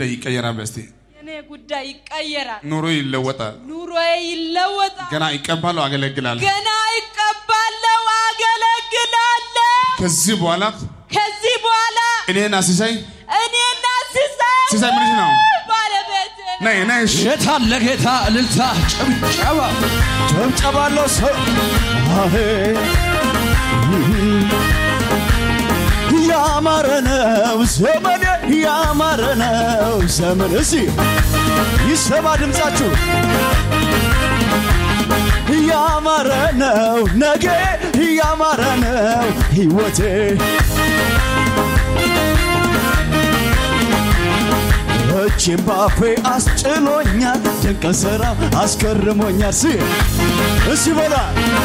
ጉዳይ ይቀየራል። በስቲ የኔ ጉዳይ ይቀየራል። ኑሮ ይለወጣል። ኑሮዬ ይለወጣል። ገና ይቀባሉ፣ አገለግላለሁ። ገና ይቀባለው፣ አገለግላለሁ። ከዚህ በኋላ ከዚህ በኋላ እኔና ሲሳይ እኔና ሲሳይ ሲሳይ ምንሽ ነው? ባለቤቴ ነው። ነይ ነይ እሺ። ጌታ ለጌታ እልልታ ጭብጨባ ጨብጨባለሁ ሰው አሄ ያማረ ነው ዘመኔ ያማረ ነው ዘመን እሲ ይሰማ ድምፃችሁ ያማረ ነው ነገ ያማረ ነው ሕይወቴ እጅም ባፌ አስጭሎኛል ድንቅ ሥራ አስገርሞኛል ሲ እሲ በላ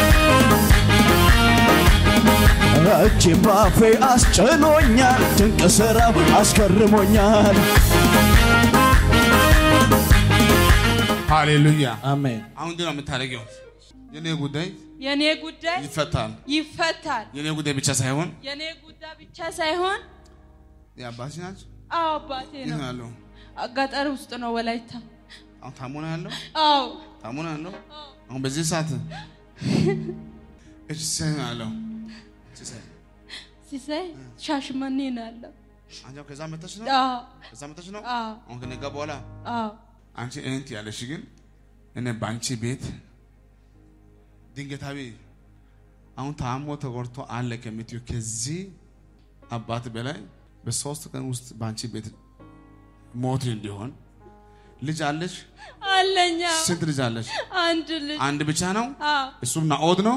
እጅም ባፌ አስጭሎኛል ድንቅ ሥራው አስገርሞኛል ሃሌሉያ። አሜን አሁን ግን ነው የምታደርጊው። የኔ ጉዳይ የኔ ጉዳይ ይፈታል። ይፈታል። የኔ ጉዳይ ብቻ ሳይሆን የኔ ጉዳይ ብቻ ሳይሆን የአባትሽ ናቸው። አዎ አባቴ የት ነው። ነው ያለው? ገጠር ውስጥ ነው ወላይታ። አሁን ታሞ ነው ያለው። አዎ ታሞ ነው ያለው። አሁን በዚህ ሰዓት እሺ፣ ሲሳይ ነው ያለው። ሲሳይ ሲሳይ ሻሽመኔ ነው ያለው። አንቺ አሁን ከዛ መተሽ ነው አዎ ከዛ መተሽ ነው አዎ አሁን ከነጋ በኋላ አዎ አንቺ እህት ያለሽ ግን እኔ በአንቺ ቤት ድንገታዊ አሁን ታሞ ተጎድቶ አለ ከምትዩ ከዚህ አባት በላይ በሶስት ቀን ውስጥ በአንቺ ቤት ሞት እንዲሆን ልጅ አለሽ። አለኛ ስንት ልጅ አለሽ? አንድ ልጅ አንድ ብቻ ነው። አዎ እሱም ናኦድ ነው።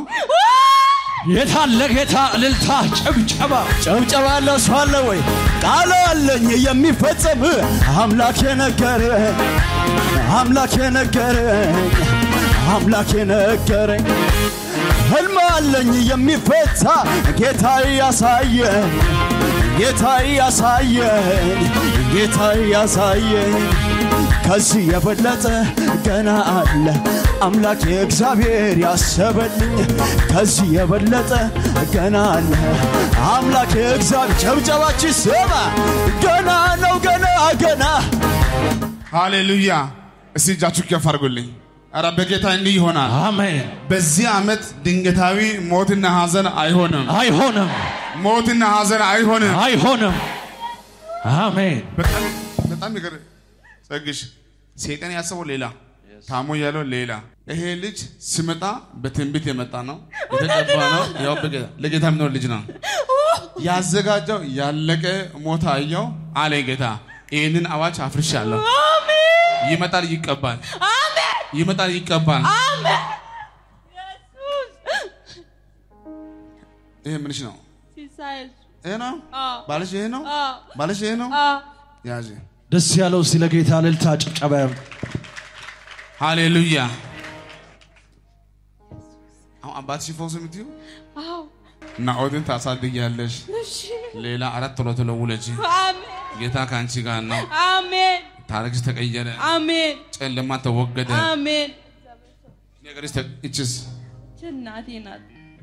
ጌታ ለጌታ እልልታ ጭብጨባ ጨብጨባለሁ ሰው አለ ወይ ቃል አለኝ የሚፈጸም አምላክ የነገረኝ አምላክ የነገረኝ አምላክ የነገረኝ ህልም አለኝ የሚፈታ ጌታ ያሳየኝ ጌታ ያሳየኝ ጌታ ያሳየኝ ከዚህ የበለጠ ገና አለ አምላክ እግዚአብሔር ያሰበልኝ ከዚህ የበለጠ ገና አለ አምላክ እግዚአብሔር ጨብጨባችን ስማ ገና ነው ገና ገና ሃሌሉያ። እስቲ እጃችሁ ከፍ አድርጉልኝ። ኧረ በጌታ እንዲህ ይሆናል። አሜን በዚህ ዓመት ድንገታዊ ሞትና ሐዘን አይሆንም። አይሆንም ሞትና ሐዘን አይሆንም። አይሆንም አሜን በጣም በጣም ይገር ጸግሽ ሰይጣን ያሰበው ሌላ ታሞ ያለው ሌላ። ይሄ ልጅ ሲመጣ በትንቢት የመጣ ነው፣ የተቀባ ነው። ያው በጌታ ለጌታ የሚኖር ልጅ ነው። ያዘጋጀው ያለቀ ሞታ አየው አለ ጌታ። ይህንን አዋጅ አፍርሻለሁ። ይመጣል፣ ይቀባል፣ ይመጣል፣ ይቀባል። ይሄ ምንሽ ነው? ሲሳይ ይሄ ነው አዎ ባልሽ፣ ይሄ ነው አዎ ባልሽ፣ ይሄ ነው አዎ ያዥ። ደስ ያለው ስለ ጌታ እልልታ ጭብጨባ ሃሌሉያ። አሁን አባትሽ ፈውስ የምትዩ አዎ ናኦድን ታሳድጊያለሽ። እሺ ሌላ አራት ቶሎ ቶሎ ውለጂ። አሜን ጌታ ከአንቺ ጋር ነው። አሜን ታሪክሽ ተቀየረ፣ አሜን ጨለማ ተወገደ። አሜን ነገርሽ ተ- እችስ እናቴ ናት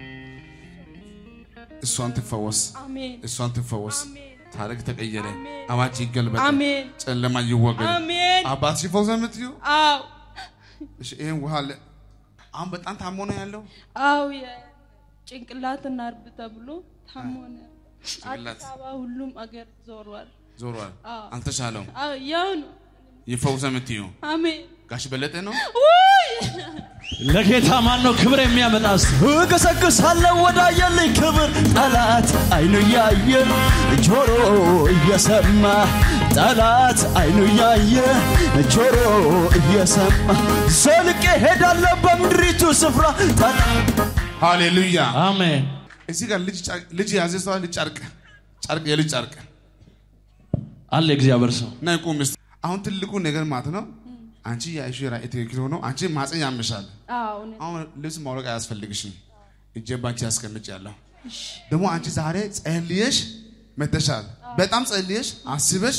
እሷን ትፈወስ፣ አሜን እሷን ትፈወስ። አሜን ታሪክ ተቀየረ፣ አሜን። አዋጅ ይገልበጥ፣ አሜን ጨለማ ይወገድ። አሜን አባትሽ ፈውስ የምትዩ አዎ እሺ፣ ይሄን ውሃ አለ። አሁን በጣም ታሞ ነው ያለው። አዎ የጭንቅላት ናርብ ተብሎ ታሞ ነው ጭንቅላት አዲስ አበባ ሁሉም አገር ዞሯል ዞሯል፣ አዎ። አልተሻለው። አዎ ያው ነው ይፈውስ የምትዩ አሜን ጋሽ በለጠ ነው። ውይ ለጌታ ማን ነው ክብር የሚያመጣ እስቲ? እገሰግሳለሁ ወዳየልኝ ክብር ጠላት አይኑ እያየ ጆሮ እየሰማ ጠላት አይኑ እያየ ጆሮ እየሰማ ዘልቄ ሄዳለሁ በምድሪቱ ስፍራ ጠላት ሃሌሉያ። አሜን እዚህ ጋር ልጅ ጨር- ልጅ ያዘ ሰው ልጅ ጨርቅ ጨርቅ የልጅ ጨርቅ አለ እግዚአብሔር ሰው እና ይቁም እስቲ። አሁን ትልቁ ነገር ማለት ነው አንቺ የአይሹ ራእይ ትክክል ሆኖ አንቺ ማፀን ያምሻል። አዎ እውነት አሁን ልብስ ማውለቅ አያስፈልግሽም። እጄ ባንቺ ያስቀምጭ ያለሁ ደግሞ አንቺ ዛሬ ጸልየሽ መተሻል። በጣም ጸልየሽ አስበሽ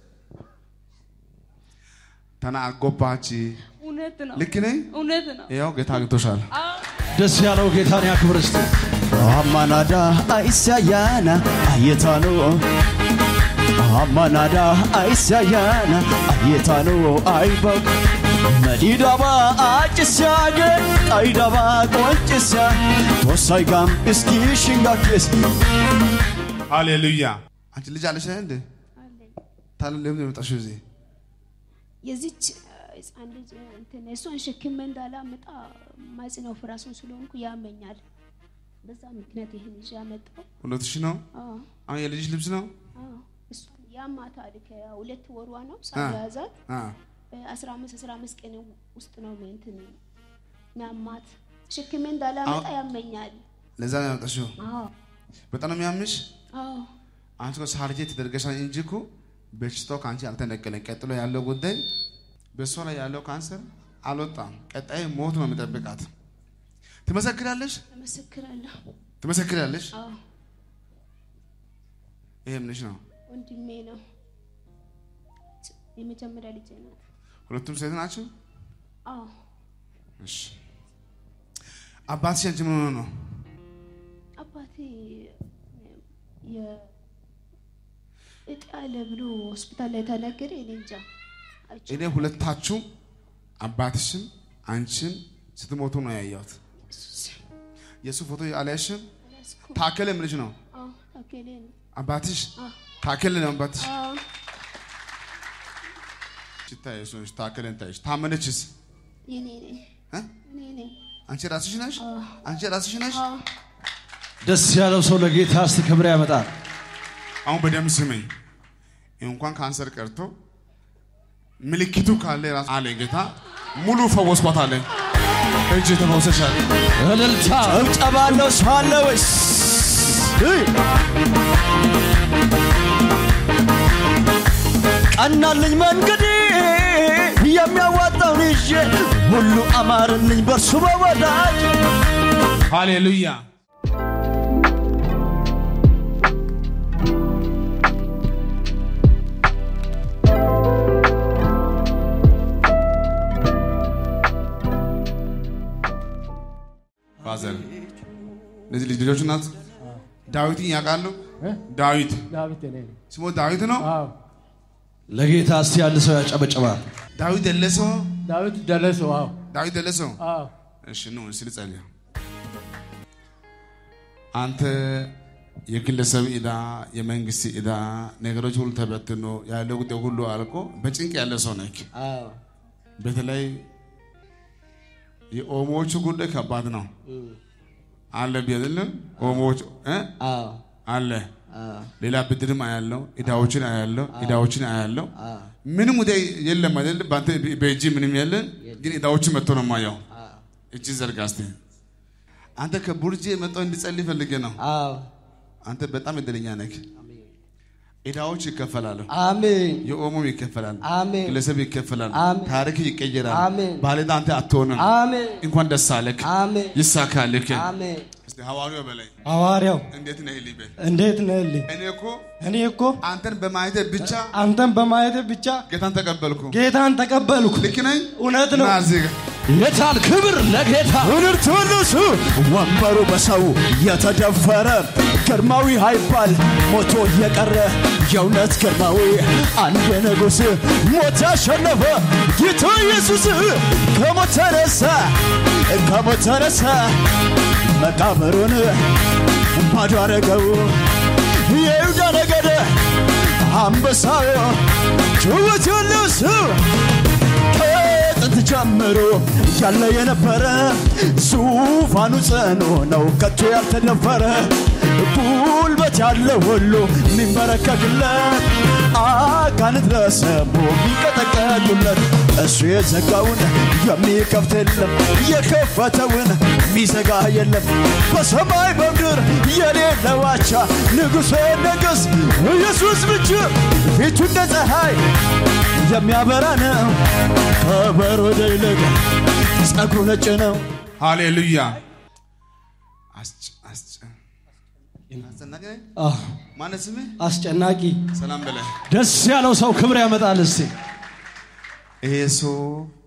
ተናጎባች። እውነት ነው ልክ ነኝ? እውነት ነው ያው ጌታ አግኝቶሻል። አዎ ደስ ያለው ጌታን ያክብር እስቲ። አማናዳ አይሳያና አየታኖ አማናዳ አይሳያና አየታኖ አይበቅ መዲዳባ አጭስያገ ጣይዳባ ቆንጭስያ ቶሳይጋም እስኪ ሽንጋኬስ ሃሌሉያ። አንቺ ልጅ አለሽ እንዴ? አለኝ። ታዲያ ለምን ነው የመጣሽው እዚህ? የዚች ህፃን ልጅ እንትን እሷን ሸክሜ እንዳላመጣ ማጽነው ፍራሱን ስለሆንኩ ያመኛል። በዛ ምክንያት ይህን ይዤ አመጣው። ሁለት ሺህ ነው። አዎ አሁን የልጅሽ ልብስ ነው። አዎ እሷን ያማታል። ከሁለት ወሯ ነው ሳያዛት አ በአስራ አምስት አስራ አምስት ቀን ውስጥ ነው እንትን ሚያማት። ሸክሜ እንዳላመጣ ያመኛል። ለዛ ነው የመጣሽው። አዎ በጣም ነው የሚያምሽ። አዎ አንቺ እኮ ሳርጄ ተደርገሻል እንጂ እኮ በሽታው ከአንቺ አልተነቀለም። ቀጥሎ ያለው ጉዳይ በእሷ ላይ ያለው ካንሰር አልወጣም። ቀጣይ ሞት ነው የሚጠብቃት። ትመሰክራለሽ፣ እመሰክራለሁ። ትመሰክራለሽ። አዎ ይሄ ምንሽ ነው? ወንድሜ ነው። የመጀመሪያ ልጄ ናት። ሁለቱም ሴት ናቸው። አዎ እሺ አባትሽ አንቺ ምን ሆኖ ነው? አባቴ የ- እጢ አለ ብሎ ሆስፒታል ላይ ተነገረ። እኔ እንጃ አይቼ እኔ ሁለታችሁም አባትሽም አንቺም ስትሞቱ ነው ያየሁት። የእሱ ፎቶ አልያሽም? አልያዝኩም። ታከለ ምን ልጅ ነው? አዎ ታከለ ነው። አባትሽ አዎ ታከለ ነው አባትሽ። አዎ ሲታይ እሱ ነሽ፣ ታከለን ታይሽ። ታመነችስ? የኔ ነኝ እ? እኔ ነኝ። አንቺ ራስሽ ነሽ? አዎ አንቺ ራስሽ ነሽ? አዎ ደስ ያለው ሰው ለጌታ እስቲ ክብር ያመጣል። አሁን በደንብ ስመኝ። እንኳን ካንሰር ቀርቶ ምልክቱ ካለ ራስ አለ ጌታ ሙሉ ፈወስኳት አለ። እጅ ተፈውሰሻል። እልልታ ጭብጨባለው ሰው አለ ወይስ እይ! ቀናልኝ መንገዴ የሚያዋጣውን ይዤ ሁሉ አማርልኝ በእርሱ በወዳጅ ሃሌሉያ። ፋዘር እነዚህ ልጅ ልጆች ናት። ዳዊትን ያውቃሉ። ዳዊት ዳዊት እኔ ነኝ። ስሙ ዳዊት ነው። አዎ ለጌታ እስቲ ያለ ሰው ያጨበጭባል። ዳዊት ደለሰው። ዳዊት ደረሰው። አዎ ዳዊት ደለሰው። አዎ እሺ ኑ እስኪ ልጸልይ። አንተ የግለሰብ ዕዳ፣ የመንግስት ዕዳ፣ ነገሮች ሁሉ ተበትኖ ያለው ጉዳይ ሁሉ አልቆ በጭንቅ ያለ ሰው ነህ። አዎ በተለይ የኦሞዎቹ ጉዳይ ከባድ ነው አለ ቢያዝልን ኦሞዎች እ? አዎ አለ ሌላ ብድርም አያለው፣ ዕዳዎችን አያለው፣ ዕዳዎችን አያለው። ምንም ጉዳይ የለም አይደል? በአንተ በእጅ ምንም የለን፣ ግን ዕዳዎችን መጥቶ ነው የማየው። እጅ ዘርጋ እስቲ። አንተ ከቡርጄ የመጣው እንድጸልይ ፈልጌ ነው። አዎ አንተ በጣም እድለኛ ነህ። ዕዳዎች ይከፈላሉ። አሜን የኦሞም ይከፈላል፣ አሜን ግለሰብ ይከፈላል፣ አሜን። ታሪክ ይቀየራል። አሜን። ባለዕዳ አንተ አትሆንም። አሜን እንኳን ደስ አለህ፣ አሜን ይሳካልህ። አሜን እስቲ ሐዋርያው በላይ ሐዋርያው እንዴት ነህ ሊበል እንዴት ነህልኝ? እኔ እኮ እኔ እኮ አንተን በማየቴ ብቻ አንተን በማየት ብቻ ጌታን ተቀበልኩ። ጌታን ተቀበልኩ። ልክ ነኝ? እውነት ነው። ና እዚህ ጋር የታል ክብር ለጌታ እርት ሁሉሱ ወንበሩ በሰው የተደፈረ ግርማዊ ሃይባል ሞቶ የቀረ የእውነት ግርማዊ አንድ ንጉሥ ሞት ያሸነፈ ጌታ ኢየሱስ ከሞት ተነሳ ከሞት ተነሳ መቃብሩን ባዶ አረገው የይሁዳ ነገድ አንበሳው ጭወት ያለው ሰው ከጥንት ጀምሮ ያለ የነበረ ዙፋኑ ጽኑ ነው ከቶ ያልተደፈረ ጉልበት ያለው ሁሉ የሚንበረከክለት አጋንንት ለስሙ የሚንቀጠቀጡለት እሱ የዘጋውን የሚከፍት የለም የከፈተውን የሚዘጋ የለም በሰማይ በምድር የሌለ ዋቻ ንጉሠ ነገሥ ኢየሱስ ብቻ ፊቱ እንደ ፀሐይ የሚያበራ ነው ከበረዶ ይልቅ ጸጉሩ ነጭ ነው ሃሌሉያ። አስጨ- አስጨ- አስጨናቂ ነኝ? አህ፣ ማነው ስምህ? አስጨናቂ ሰላም በላይ። ደስ ያለው ሰው ክብር ያመጣል። እስቲ ይሄ ሰው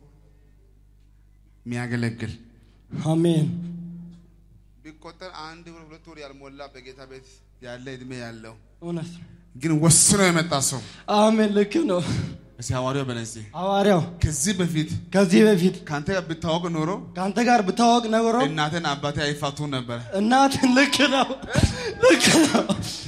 የሚያገለግል አሜን። ቢቆጠር አንድ ወር ሁለት ወር ያልሞላ በጌታ ቤት ያለ እድሜ ያለው እውነት ነው። ግን ወስኖ የመጣ ሰው አሜን። ልክ ነው። እስኪ ሐዋርያው በለን እስኪ ሐዋርያው ከዚህ በፊት ከዚህ በፊት ከአንተ ጋር ብታወቅ ኖሮ ከአንተ ጋር ብታወቅ ኖሮ እናቴን አባቴ አይፋቱም ነበር። እናትን ልክ ነው ልክ ነው።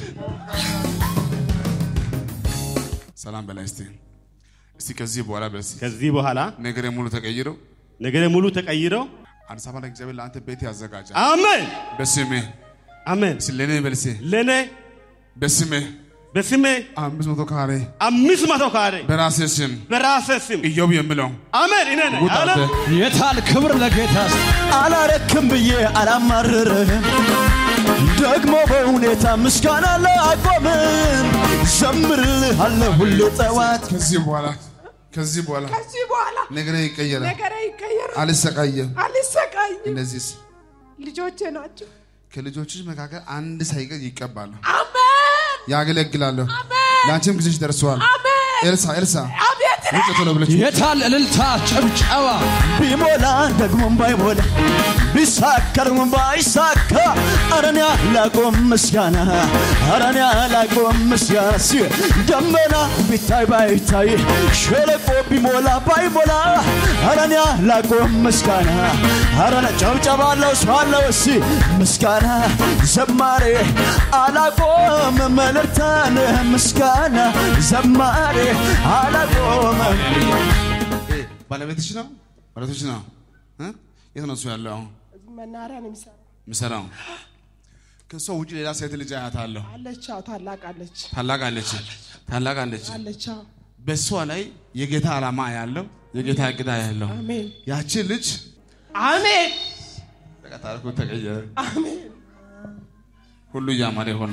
ሰላም በላይ እስቲ እስቲ ከዚህ በኋላ በስ ከዚህ በኋላ ነገሬ ሙሉ ተቀይሮ ነገሬ ሙሉ ተቀይረው አዲስ አበባ ላይ እግዚአብሔር ለአንተ ቤት ያዘጋጃል። አሜን በስሜ አሜን። እስኪ ለእኔ በልሴ ለእኔ በስሜ በስሜ አምስት መቶ ካሬ አምስት መቶ ካሬ በራሴ ስም በራሴ ስም ኢዮብ የምለው አሜን እኔ ነኝ። ውጣ አንተ። አሜን። የታል ክብር ለጌታ አላረክም ብዬ አላማርርህም ደግሞ በሁኔታ ምስጋና ላቆምም ዘምርልሃለሁ ሁሌ ጠዋት ከዚህ በኋላ ከዚህ በኋላ ከዚህ በኋላ ነገሬ ይቀየራል። ነገሬ ይቀየራል። አልሰቃየም። አልሰቃይም። እነዚህስ ልጆቼ ናቸው። ከልጆችሽ መካከል አንድ ሳይቀር ይቀባሉ፣ አሜን ያገለግላሉ። ለአንቺም ጊዜሽ ደርሰዋል። ኤልሳ ኤልሳ አቤት ውጭ ቶሎ ብለሽ የታል እልልታ ጭብጨባ ቢሞላ ደግሞም ባይሞላ ቢሳከርም ባይሳካ አረን ያላቆም ምስጋና አረን ያላቆም ምስጋና ሲ ደመና ቢታይ ባይታይ ሸለቆ ቢሞላ ባይሞላ አረን ያላቆም ምስጋና አረን ጨብጨባለው ሰው አለው እሲ ምስጋና ዘማሬ አላቆም መልእክታን ምስጋና ዘማሬ አላቆም ኤ፣ ባለቤትሽ ነው ባለቤትሽ ነው እ? የት ነው እሱ ያለው አሁን መናሪያ ነው የሚሰራው። የሚሰራው? ከእሷ ውጭ ሌላ ሴት ልጅ አያታለሁ። አለች፣ አዎ፣ ታላቅ አለች፣ ታላቅ አለች ታላቅ አለች። አለች። አዎ። በእሷ ላይ የጌታ ዓላማ ያለው የጌታ እቅዳ ያለው አሜን፣ ያቺ ልጅ አሜን፣ በቃ ታሪኩ ተቀየረ። አሜን። ሁሉ እያማረ ሆነ።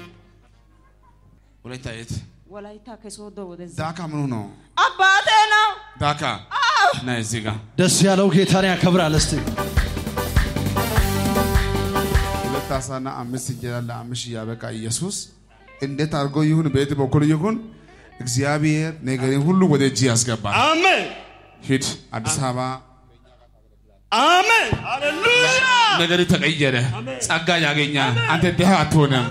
ወላይታ የት ወላይታ ከሶዶ ወደዚህ ዳካ ምኑ ነው? አባቴ ነው። ዳካ ና እዚህ ጋር ደስ ያለው ጌታን ያከብራል። እስቲ ሁለት አሳና አምስት እንጀራ ለአምስት ያበቃ ኢየሱስ እንዴት አድርጎ ይሁን በየት በኩል ይሁን እግዚአብሔር ነገርን ሁሉ ወደ እጅ ያስገባል። አሜን ሂድ አዲስ አበባ አሜን ሃሌሉያ ነገር ተቀየረ። ጸጋ ያገኛል። አንተ ድሃ አትሆንም።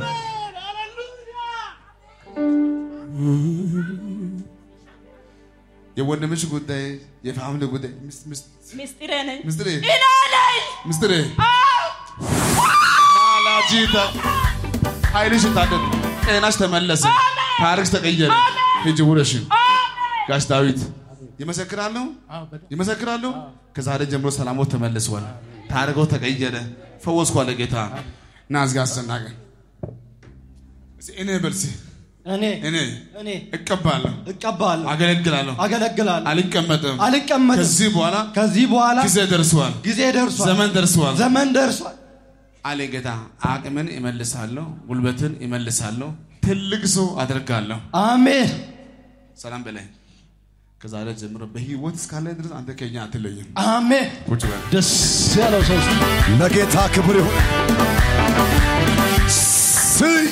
የወንድምሽ ጉዳይ የፋሚሊ ጉዳይ ሚስት- ሚስት- ምስጢሬ ነኝ። ሚስትሬ እኔ ነኝ። ሚስትሬ ማላጂታ ኃይልሽ ታደግ ጤናሽ ተመለሰ። ታሪክሽ ተቀየረ። ሂጂ ውረሽ ጋሽ ዳዊት ይመሰክራሉ ይመሰክራሉ። ከዛሬ ጀምሮ ሰላሞት ተመልሷል። ታሪኮ ተቀየረ። ፈወስኩ አለ ጌታ። ና እዚህ ጋር አስጨናቀ እኔ በልሲ እኔ እኔ እኔ እቀባለሁ፣ እቀባለሁ፣ አገለግላለሁ፣ አገለግላለሁ፣ አልቀመጥም። አልቀመጥም። ከዚህ በኋላ ከዚህ በኋላ ጊዜ ደርሷል፣ ጊዜ ደርሷል፣ ዘመን ደርሷል ዘመን ደርሷል። አለ ጌታ። አቅምን ይመልሳለሁ፣ ጉልበትን ይመልሳለሁ፣ ትልቅ ሰው አደርጋለሁ። አሜን ሰላም በላይ ከዛሬ ጀምሮ በህይወት እስካለ ድረስ አንተ ከኛ አትለይም። አሜን። ቁጭ በል። ደስ ያለው ሰው እስቲ ለጌታ ክብር ይሁን ስይ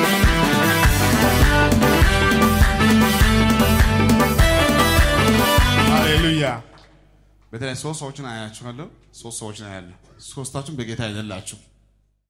ሃሌሉያ። በተለይ ሶስት ሰዎችን አያችኋለሁ። ሶስት ሰዎችን አያለሁ። ሶስታችሁም በጌታ አይደላችሁ።